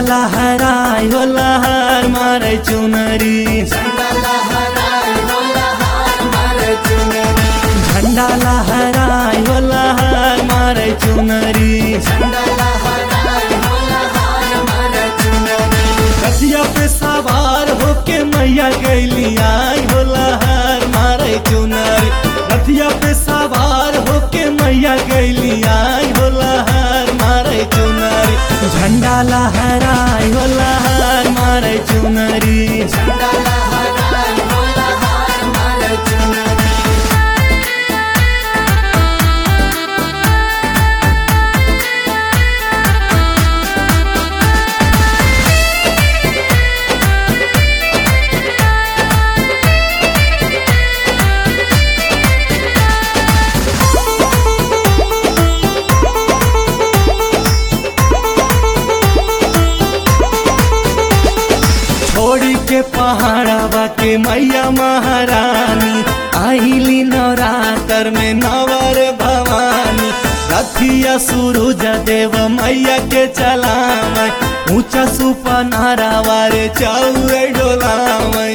लहराई हो लहर मारे चुनरी झंडा लहराई हो लहर मारे चुनरी रसिया पे सवार होके मैया गैली आई हो लहर मारे चुनरी रथिया पे सवार होके मैया गैली आई हो लहर मारे चुनरी झंडा लहराई हो लहर मारे चुनरी छोड़ी के पहाड़ावा के मैया महारानी आईली नवरात्र में नवर भवानी रथिया सूरज देव मैया के चलावै ऊंचा सुपनारा वारे चौरे डोलावै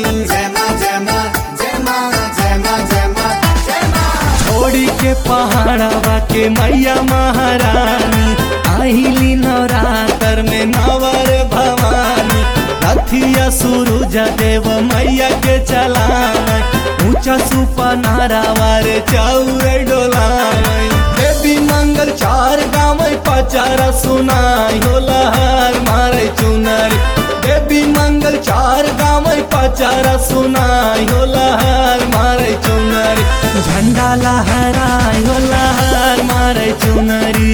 छोड़ी के पहाड़ावा के मैया महारानी आईली नवरात्र में नवर भवानी रथिया सूरज देव मैया के चलावै ऊंचा सुपनारा वारे चौरे डोलावै देवी मंगल चार गाँव पचारा सुनाई हो लहर मारे चुनरी देवी मंगल चार गाँव पचारा सुनाई हो लहर मारे चुनरी झंडा लहराई हो लहर मारे चुनरी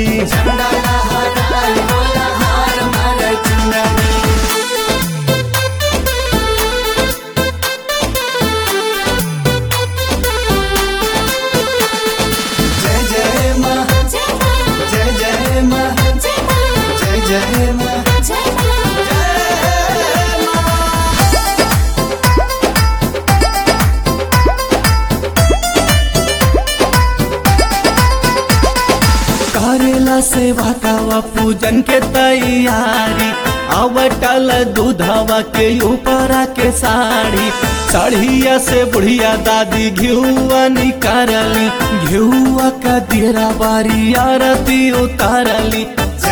जय जय माँ जय जय माँ जय जय माँ करेला सेवा कावा पूजन के तैयारी आवटल दूधवा के ऊपरा के साड़ी साड़िया से बुढ़िया दादी घिउआ निकारली घिउआ का देरा बारी आरती उतारली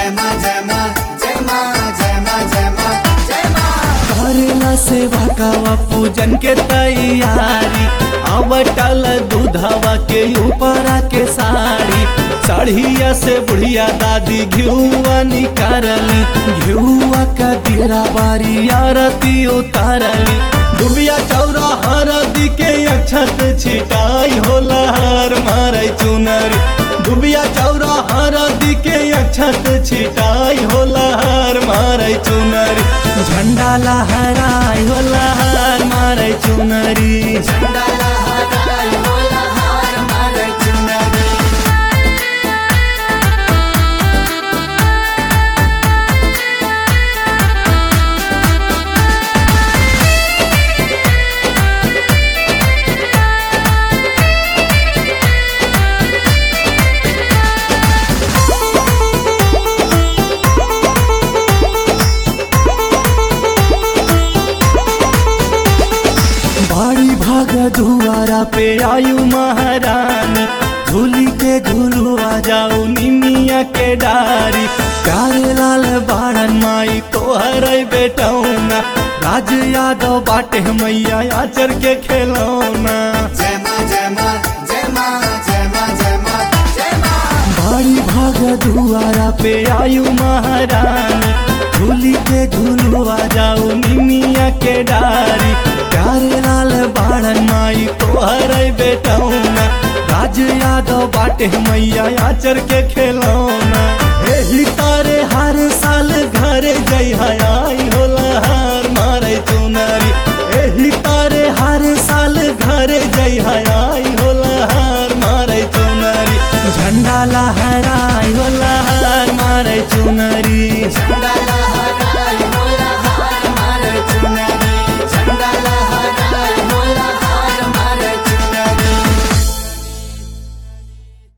करेला सेवा कावा पूजन के तैयारी आवटल दूधवा के ऊपरा के साड़ी साड़िया से बुढ़िया दादी घिउआ निकारली घिउआ का देरा बारी आरती उतारली डुबिया चौरा हरदी के अक्षत छिटाई हो लहर मारे चुनरी डुबिया चौरा हरदी के अक्षत छिटाई हो लहर मारे चुनरी झंडा लहराई हो लहर मारे चुनरी बड़ी भाग दुआरा पे आयु महारानी झूली के झूलुआ जाऊ निमिया के डारी प्यारे लाल बाड़न माई तोहर बेटौना राज यादव बाटे मैया आचर के खेलौना बड़ी भाग दुआरा पे आयु महारानी झूली के झूलुआ जाऊ निमिया के डारी प्यारे लाल बाड़न माई तोहर बेटौना राज यादव बाटे मैया आचर के खेलौना एही तारे हर साल घर जई आई हो लहर मारे चुनरी एही तारे हर साल घर जई आई हो लहर मारे चुनरी झंडा लहराई हो लहर मारे चुनरी झंडा लहराई